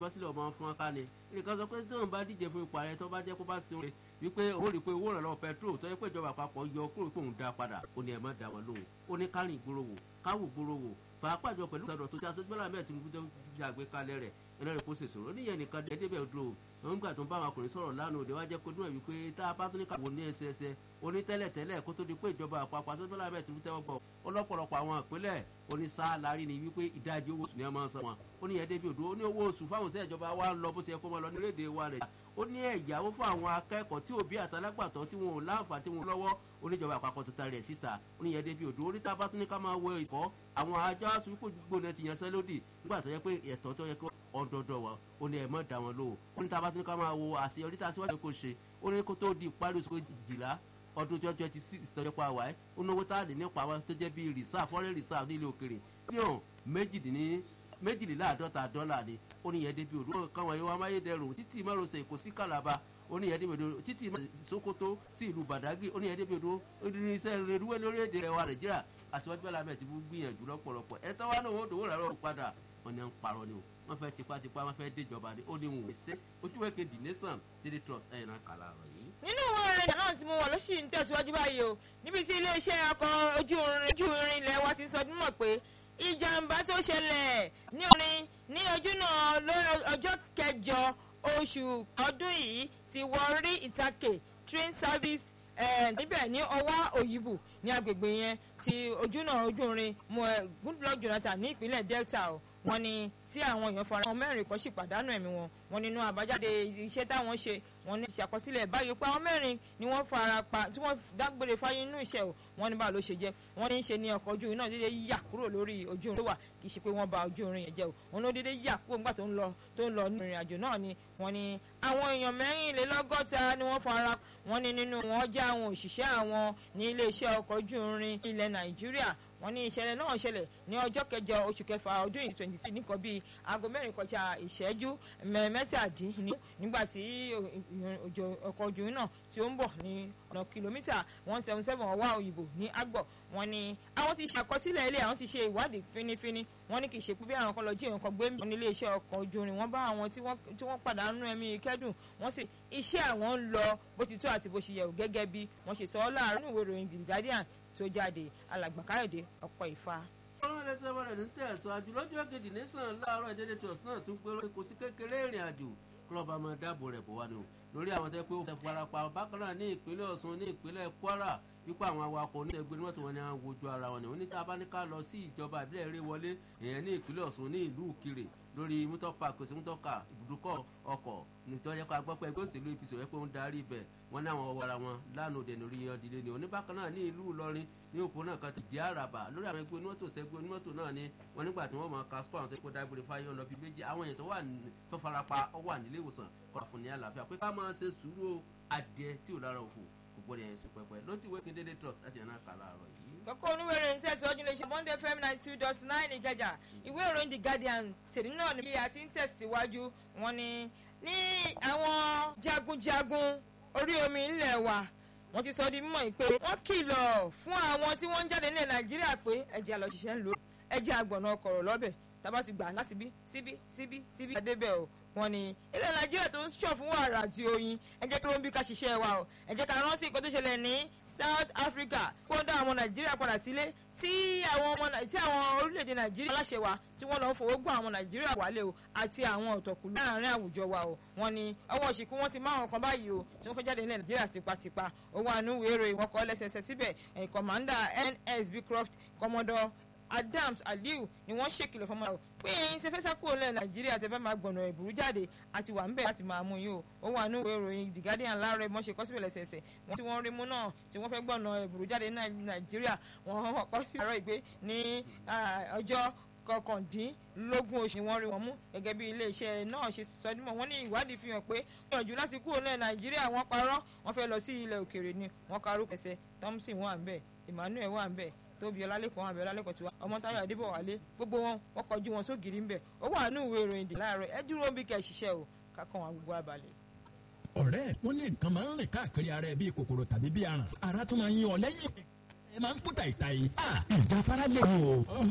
sílẹ̀ ọmọ fún wọn kálẹ̀ nìkan sọ pé tí wọn bá díje fún ipò ààrẹ tó bá jẹ́ kó bá sin orin wípé òun rí i pé owó ìrànlọ́wọ́ pẹtrol tó yẹ pé ìjọba àpapọ̀ yọ kúrò pé òun dá padà ó ní ẹ̀ má dá wọn lóhùn ó ní kárìn ìgboro wò káwò ìgboro wò pàápàá jọ pẹ̀lú ìsọdọ̀ tó ti aṣojú bọ́lá mẹ́ẹ̀ tinubu tó ti àgbékalẹ̀ rẹ̀ ẹlẹ́rìí kó ṣèṣòro oníyẹn nìkan dẹ́dẹ́bẹ̀ dúró wọn gbà tó ń bá àwọn ọkùnrin sọ̀rọ̀ lánàá òde wá jẹ́ kó dúnmọ̀ wípé tá a bá tún ní káwọ́ ní ẹsẹẹsẹ onítẹ́lẹ̀tẹ́lẹ̀ kó tó di pé ìjọba àpapọ̀ aṣojú bọ́lá mẹ́ẹ̀ tinubu tẹ́wọ́ gbọ́ ọlọ́pọ̀lọpọ̀ àwọn ìpínlẹ̀ onísáàlárí ni wípé ìdajì owó oṣù ni wọ́n máa ń san wọn ó ní ẹ̀ẹ́dẹ́bí odò ó ní owó oṣù fáwọn iṣẹ́ ìjọba wa ń lọ bó ṣe yẹ kó máa lọ ní orílẹ̀-èdè wa rẹ̀ ó ní ẹ̀yáwó fún àwọn akẹ́kọ̀ọ́ tí òbí àtàlágbàtọ́ tí wọn ò láǹfà tí wọn lọ́wọ́ oníjọba àpapọ̀ tó tarí ẹ̀ síta ó ní ẹ̀ẹ́dẹ́bí odò oríta bá tún ní ká máa wọ ìkọ́ àwọn ajá sùúrù gbóná ti yanṣẹ́ lódì nígbà tó yẹ pé ẹ̀tọ́ tó yẹ kó ọdọọdọ wa ó ní ẹ mọ dá wọn lóhùn ó ní tá a bá tún ní ká máa wo àṣeyọrí tá a síwájú kó ṣe ó ní kó tó di ìparí oṣù kejìlá ọdún twenty twenty six tọ́jọ́ pa wáyé ó náwó tá a lè nípa wa tó jẹ́ bíi reserve foreign reserve nílé òkèrè mílíọ̀nù méjìdínní méjìléláàádọ́ta dọ́là ni ó ní yẹn débi òdúró káwọn ẹ̀yọ́ amáyédẹrùn títí márosẹ̀ èkó sí kàlàbà ó ní yẹn débi òdúró títí sokoto sí ìlú badagry ó ní yẹn débi òdúró irinṣẹ́ reruwé lórílẹ̀‐èdè rẹ̀ wa nàìjíríà àṣewájú bẹ́ẹ̀ lábẹ́ ti fún gbìyànjú lọ́pọ̀lọpọ̀ ẹ̀ tọ́wọ́ náà wọ́n dòwó rárá padà wọn ni à ń parọ́ ni o wọ́n fẹ́ tipátipá wọ́n fẹ́ déjọba ni ó ní wọn ò ṣe ojúwe kejì nation daily trust ẹ̀yìn náà kàlà rọ̀ yìí. nínú ìwọ̀n ìrìnàjò náà tí mo wọ̀ ló sì ń tẹ̀síwájú báyìí o níbi tí iléeṣẹ́ ọkọ̀ ojú irin ilẹ̀ wa ti sọ mọ̀ pé ìjàmbá tó ṣẹlẹ̀ ní orin ní ojú náà ọjọ́ kẹjọ oṣù ọdún yìí ti wọ rí ìtàkè train service níbẹ̀ ní ọwá òyìnbó ní agbègbè yẹn ti ojú náà ojú irin goodluck jonathan ní ìpínlẹ̀ delta o wọ́n ní tí àwọn èèyàn fara wọn mẹ́rin kan sì pàdánù ẹ̀mí wọn wọ́n nínú àbájáde iṣẹ́ táwọn ṣe wọ́n ní ìṣàkọsílẹ̀ báyìí pé àwọn mẹ́rin ni wọ́n fara pa tí wọ́n dágbére fáyé nínú iṣẹ́ o wọ́n ní báwo ló ṣe jẹ́ wọ́n ní í ṣe ní ọkọ̀ ojú irin náà dédé yà kúrò lórí ojú irin tó wà kì í ṣe pé wọ́n ba ojú irin yẹn jẹ́ o wọ́n ló dédé yà kúrò nígbà tó ń lọ tó ń lọ ní ìrìn àjò náà ni wọ́n ní àwọn èèyàn mẹ́rìnlélọ́gọ́ta ni wọ́n fara wọ́n ní nínú wọn jẹ́ àwọn òṣìṣẹ́ àwọn ní iléeṣẹ́ ọkọ̀ ojú irin ilẹ̀ nàìjíríà wọ́n ní ìṣẹ̀lẹ̀ náà ṣẹlẹ̀ ní ọjọ́ kẹjọ oṣù kẹfà ọdún yìí twenty six nìkan bíi aago mẹ́rin kọjá ìṣẹ́jú mẹ́tàdínní nígbà tí ọkọ̀ ojú náà tí ó ń bọ̀ ní ọ̀nà kìlómítà one seven seven ọwá òyìnbó ní agbọ̀ wọ́n ní àwọn ti ṣàkọsílẹ̀ ilé àwọn ti ṣe ìwádìí fínífíní wọ́n ní kì í ṣe pé bí àwọn kan lọ jí àwọn kan gbé wọn ní iléeṣẹ́ ọkọ̀ ojú irin wọ́n bá àwọn tí wọ́n pàdánù ẹ̀mí kẹ́dùn wọ́n sì iṣẹ́ àwọn ń lọ bó ti tó àti bó ṣe yẹ ò gẹ́gẹ́ bí wọ́n ṣe sọ ọ́ láàárín ìwé ìròyìn the guardian tó jáde alàgbà káyọ̀dé ọ̀pọ̀ ìfà. ọlọ́run ẹlẹ́sẹ̀ bọ̀rẹ̀ ní tẹ̀síwájú lọ́jọ́ kejì nation láàárọ̀ ìdílé trust náà tún pé kò sí kékeré ìrìn àjò kúlọ̀bà máa dáàbò rẹ̀ bọ̀ wá ni o lórí àwọn tẹ́ pé ó fẹ́ farapa bákan náà ní ìpínlẹ̀ ọ̀ṣun ní ìpínlẹ̀ kwara wípé àwọn awakọ̀ oníṣègùn ní mọ́tò wọn ni àwọn wojú ara wọn ni oníta bá ní ká lọ sí ìjọba ìbílẹ̀ eré wọlé èèyàn ní ìpínlẹ̀ ọ̀ṣun ní ìlú òkèrè lórí mútọ́pà kò sí mútọ́kà ibùdókọ̀ ọkọ̀ nítorí ẹ̀kọ́ agbọ́pẹ́ ẹgbẹ́ òṣèlú apc rẹ̀ pé ó ń darí ibẹ̀ wọ́n ní àwọn ọwọ́ ara wọn lánàá òde lórí ọdílé ni oníbàkan náà ní ìlú ìlọrin ní òpó náà kan ti di àràbà lórí àwọn ẹgbẹ́ onímọ́tò sẹ́gbẹ́ onímọ́tò náà ni wọ́n nígbà tí wọ́n mọ kaskọ́ àwọn tó kó dágbére fáyé ọ̀nà bíi méjì àwọn èèyàn tó wà tó farapa ọ wà nílé ìwòsàn kọ́ fún ní àlàáfíà pé ká máa ṣe sùúrù adìẹ tí ò lára òfò kò gbọ́dọ̀ yẹn sùn pẹ́pẹ́ lójú ìwé kí n dédé trust láti ẹ̀nà kà láàárọ̀ yìí. kókó oníwèrè ní tẹ̀síwájú lè ṣe monday fm ninety two dot nine ìkẹjà ìwé ìròyìn the guardian tèmi náà ni bí a ti ń tẹ̀síwájú wọn ni ní àwọn jagunjagun orí omi ńlẹ̀ wa wọ́n ti sọ di mímọ̀ pé wọ́n kìlọ̀ fún àwọn tí wọ́n ń jáde nílẹ̀ nàìjíríà pé ẹ̀jẹ̀ àlọ́ ṣiṣẹ́ ń lò ẹ̀jẹ̀ àgbọ̀nà ọkọ̀rọ̀ lọ́bẹ̀ tábà ti gbà láti bí síbí síbí síbí adébẹ̀ o wọ́n ní ilẹ̀ nàìjíríà tó ń ṣọ̀ fún wàrà àti oyin ẹ jẹ́ kí ló ń bí ká ṣiṣẹ́ wa o ẹ jẹ́ ká rántí nǹkan tó ṣẹlẹ̀ ní south africa kó dá àwọn nàìjíríà padà sílé tí àwọn ọmọ tí àwọn orílẹ̀-èdè nàìjíríà aláṣẹ wa tí wọ́n lọ ń fowó gbọ́ àwọn nàìjíríà wálé o àti àwọn ọ̀tọ̀kùlú láàrin àwùjọ wa o wọ́n ní ọwọ́ ìṣìnkú wọn ti má àwọn kan báyìí o tí wọ́n fẹ́ jáde ní nàìjíríà tipátipá owó àánú wéèrè ìwọ̀n kọ́ lẹ́sẹsẹ síbẹ̀ kọ̀mándà nsb croft commodore adams aliu ni wọ́n ṣèkìlọ̀ fọmọ náà pé ẹ̀yin tẹ́ fẹ́ sá kúrò lẹ́ nàìjíríà tẹ́ fẹ́ máa gbọ̀nà ìbúrú jáde àti wà ń bẹ̀ láti máa mú yín o ó wà ní ìwé ìròyìn the guardian láàárọ̀ wọ́n ṣe kọ́síbẹ̀ lẹ́sẹẹsẹ̀ wọ́n tí wọ́n rí mú náà tí wọ́n fẹ́ gbọ̀nà ìbúrú jáde ní nàìjíríà wọ́n kọ́ sí àárọ̀ ìgbé ní ọjọ́ kọkàndínlógún oṣù ni wọ́n rí wọn mú gẹ́gẹ́ bí iléeṣẹ́ náà ṣe sọdúnmọ́ wọ́n ní ìwádìí fi hàn pé gbìyànjú láti kúrò ní nàìjíríà wọ́n parọ́ wọ́n fẹ́ lọ sí ilẹ̀ òkèèrè ni wọ́n karú kẹsẹ̀ thompson wà ń bẹ̀ emmanuel wà ń bẹ̀ tóbi ọlálẹ́kọ̀ọ́ àbẹ̀ ọlálẹ́kọ̀ọ́ tiwa ọmọ táyọ̀ adébọ̀wálé gbogbo wọn wọ́n kọjú wọn sógiri ń bẹ̀ ó wà ní ìwé ìròyìn dì láàárọ̀ ẹ dúró bí kẹ́ ṣiṣẹ́ o kákan àwọn gbogbo abalẹ̀. ọ̀rẹ́ wọn ní nǹkan máa ń rìn káàkiri ara ẹ bíi kòkòrò tàbí bíi aràn ara tún máa ń yín ọ lẹ́yìn ẹ máa ń kú tàìtàì ìjáfara lè wò.